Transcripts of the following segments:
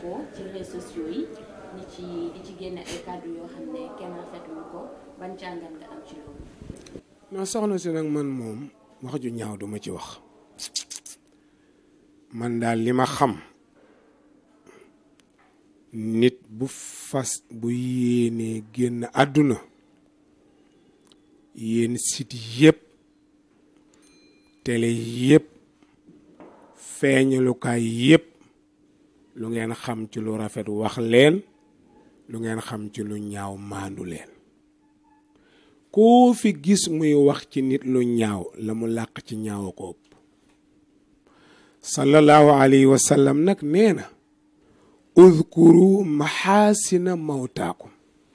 ko ci réseaux sociaux yi di ci di ci génne ay kàddu yoo xam ne kenn rafetlu ko ban jàngat nga am ci loolu. non soxna si nag man moom wax ju ñaaw duma ci wax man daal li ma xam nit bu fas bu yéenee génn àdduna yéen site yépp télé yépp feeñalukaay yépp lu ngeen xam ci lu rafet wax leen lu ngeen xam ci lu ñaaw maandu leen koo fi gis muy wax ci nit lu ñaaw la mu làq ci ñaaw ko ëpp sallallahu alayhi wa sallam nag nee na udkuru maxaasina mawtaakum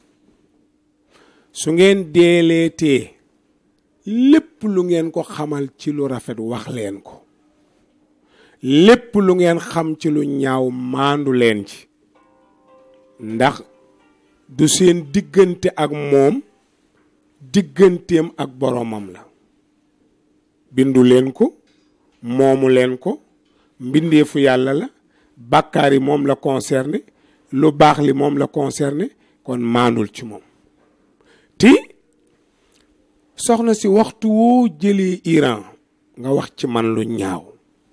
su ngeen deeleetee lépp lu ngeen ko xamal ci lu rafet wax leen ko lépp lu ngeen xam ci lu ñaaw maandu leen ci ndax du seen diggante ak moom digganteem ak boromam la bindu leen ko moomu leen ko mbindeefu yàlla la bàkkaar yi moom la concerné lu baax li moom la concerné kon maandul ci moom ti soxna si waxtu woo jëlee Iran nga wax ci man lu ñaaw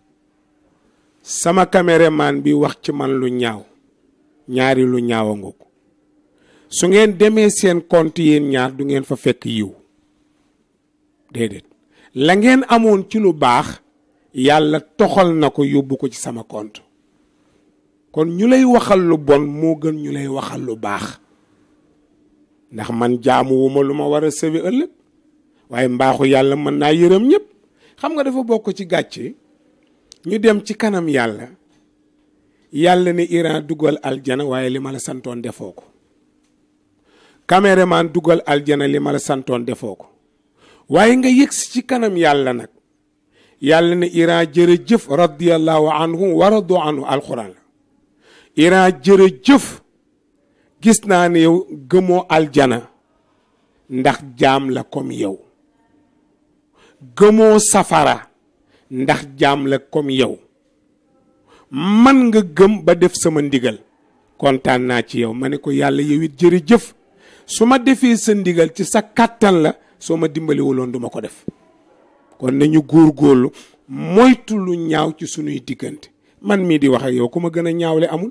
sama caméraman bi wax ci man lu ñaaw ñaari lu ñaaw a nga ko su ngeen demee seen compte yéen ñaar du ngeen fa fekk yiw déedéet la ngeen amoon ci lu baax yàlla toxal na ko yóbbu ko ci sama compte kon ñu lay waxal lu bon moo gën ñu lay waxal lu baax ndax man jaamuwuma lu ma war a sëwi ëllëg waaye mbaaxu yàlla mën naa yërëm ñëpp xam nga dafa bokk ci gàcce ñu dem ci kanam yàlla yàlla ne Iran dugal aljana waaye li ma la santoon defoo ko caméraman dugal aljana li ma la santoon defoo ko waaye nga yëgsi ci kanam yàlla nag yàlla ne Iran jërëjëf radiyallahu anhu wa radu anhu alquran la Iran jërëjëf gis naa ne yow gëmoo aljana ndax jaam la comme yow gëmoo safara ndax jaam la comme yow man nga gëm ba def sama ndigal kontaan naa ci yow ma ne ko yàlla yow it jërëjëf su ma defee sa ndigal ci sa kàttan la soo ma dimbaliwuloon duma ko def kon nañu góorgóorlu moytu lu ñaaw ci sunuy diggante man mii di wax ak yow ku ma gën a ñaawle amul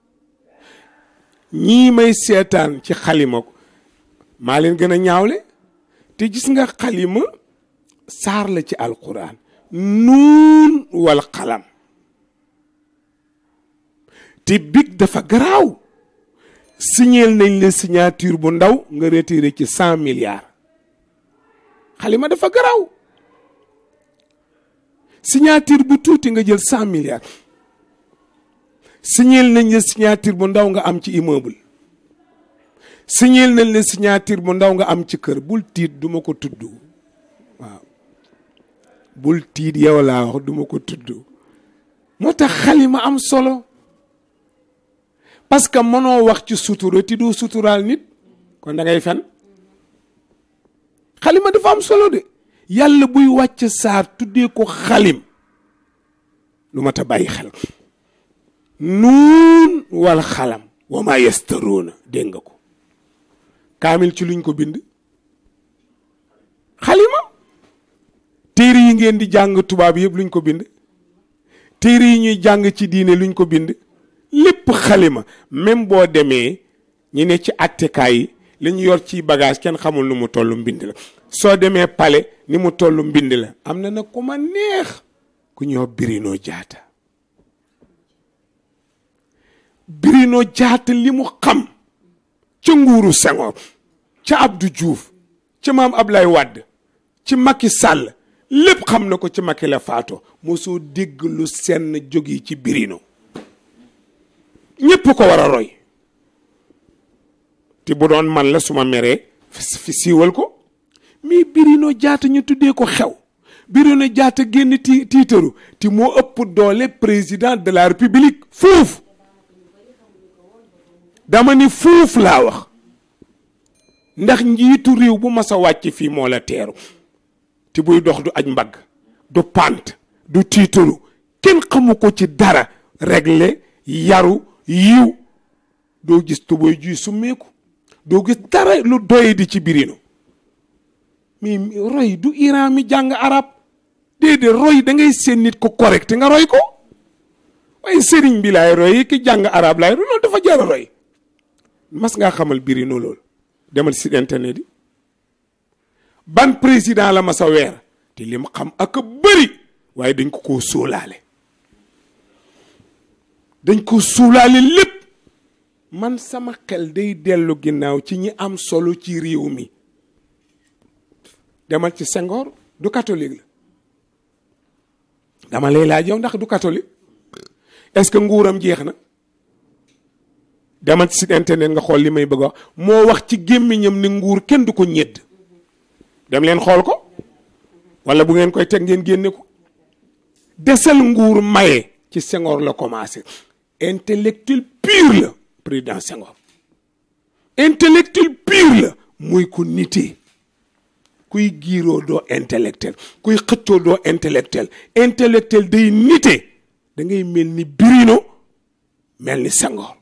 ñii may seetaan ci xalima ko maa leen gën a ñaawle te gis nga xalima saar la ci alquran nuun wal xalam te big dafa garaaw signeel nañ la signature bu ndaw nga retiré ci cent milliards xalima dafa garaaw signature bu tuuti nga jël cent milliards signeel nañ la signature bu ndaw nga am ci immeuble signeel nañ la signature bu ndaw nga am ci kër bul tiit duma ko tudd waaw bul tiit yow laa wax duma ko tudd moo tax xalima am solo parce que mënoo wax ci sutura ti doo suturaal nit kon da ngay fen xalima dafa am solo de yàlla buy wàcc saar tuddee ko xalim lu mat a bàyyi xel nuun wal xalam wa ma yastaruuna dégg nga ko kaamil ci luñ ko bind xalima téere yi ngeen di jàng tubaab yëpp luñ ko bind téere yi ñuy jàng ci diine luñ ko bind lépp xalima même boo demee ñi ne ci attekaay yi li ñu yor ci bagage kenn xamul nu mu toll mbind la soo demee pale ni mu toll mbind la am na nag ku ma neex ku ñoo birinoo jaata birinoo jaata li mu xam ca nguuru Senghor ca Abdou Diouf ca maam Ablaye Wade ci Macky Sall lépp xam na ko ci Macky la faato mosoo dégg lu senn jóg yi ci birino ñépp ko war a roy te bu doon man la suma meree fi siiwal ko mais birino jaata ñu tuddee ko xew birino jaata génn ti tiitaru te moo ëpp doole président de la république fuuf dama ni fuuf laa wax ndax njiitu réew bu mas a wàcc fii moo la teeru te buy dox du aj mbagg du pant du tiitaru kenn xamu ko ci dara réglé yaru yiw doo gis tuboy juy summeeku doo gis dara lu doye di ci birino mais roy du Iran mi jàng arab déedéet roy da ngay seen nit ko correct nga roy ko waaye sëriñ bi laay roy ki jàng arab laay roy loolu dafa jar a roy mas ngaa xamal birino loolu demal si internet yi ban président la ma sa weer te li ma xam ak a bëri waaye dañ ko koo sóolaale dañ ko suulaale lépp man sama xel day dellu ginnaaw ci ñi am solo ci réew mi demal ci Senghor du catholique la dama lay laaj yow ndax du catholique est-ce que nguuram jeex na demal ci site internet nga xool li may bëgg a wax moo wax ci gémmiñam ni nguur kenn du ko ñedd dem leen xool ko wala bu ngeen koy teg ngeen génne ko desal nguur maye ci Senghor la commencé intellectuel pur la président Senghor intellectuel pur la mooy ko nitee kuy giiroo doo intellectuel kuy xëccoo doo intellectuel intellectuel day nite da ngay mel ni Birino mel ni Senghor